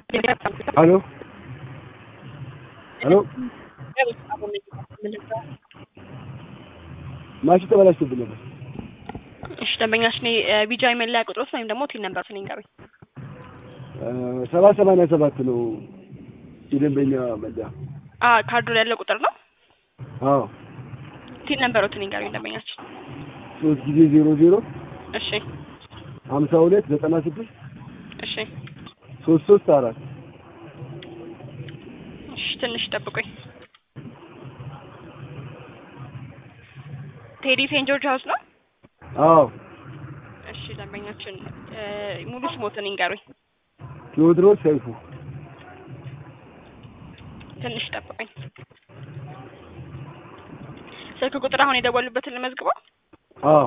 ሄሎ ሄሎ ማሽ ተበላሽቶብኝ ነበር። እሺ ደንበኛችን ቢጃ መለያ ቁጥሮት ወይም ደግሞ ቲን ነምበር ስንኝ ጋር ሰባ ሰማንያ ሰባት ነው የደንበኛ መለያ። አ ካርዱ ላይ ያለ ቁጥር ነው። አዎ ቲን ነምበሮት ስንኝ ጋር ደንበኛችን ሶስት ጊዜ ዜሮ ዜሮ እሺ ሀምሳ ሁለት ዘጠና ስድስት እሺ ሶስት ሶስት አራት እሺ ትንሽ ጠብቁኝ። ቴዲ ሴንት ጆርጅ ሀውስ ነው። አዎ እሺ ደንበኛችን ሙሉ ስሞትን ይንገሩኝ። ቴዎድሮስ ሰይፉ ትንሽ ጠብቁኝ። ስልክ ቁጥር አሁን የደወሉበትን ልመዝግበው። አዎ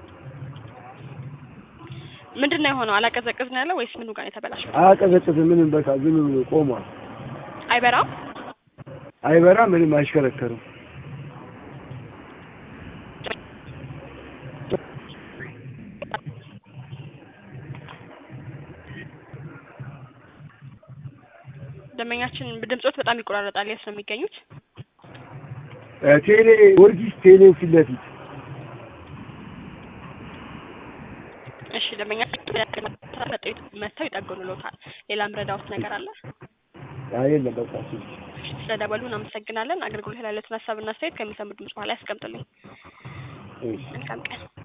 ምንድን ነው የሆነው? አላቀዘቅዝ ነው ያለው ወይስ ምኑ ጋር ነው የተበላሸው? አያቀዘቅዝም። ምንም በቃ ዝም ብሎ ቆሟል። አይበራም። አይበራ ምንም አይሽከረከርም። ደንበኛችን ድምጾት በጣም ይቆራረጣል። የት ነው የሚገኙት? ቴሌ ጊዮርጊስ ቴሌ ፊት ለፊት እሺ ደንበኛችን መጥተው ይጠግኑልዎታል። ሌላ ምረዳዎት ነገር አለ? የለም በቃ እሱ ስለደወሉ እናመሰግናለን። አገልግሎት ላይ ያሉትን ሀሳብና አስተያየት ከሚሰሙ ድምጽ በኋላ ያስቀምጡልኝ። እሺ። መልካም ቀን።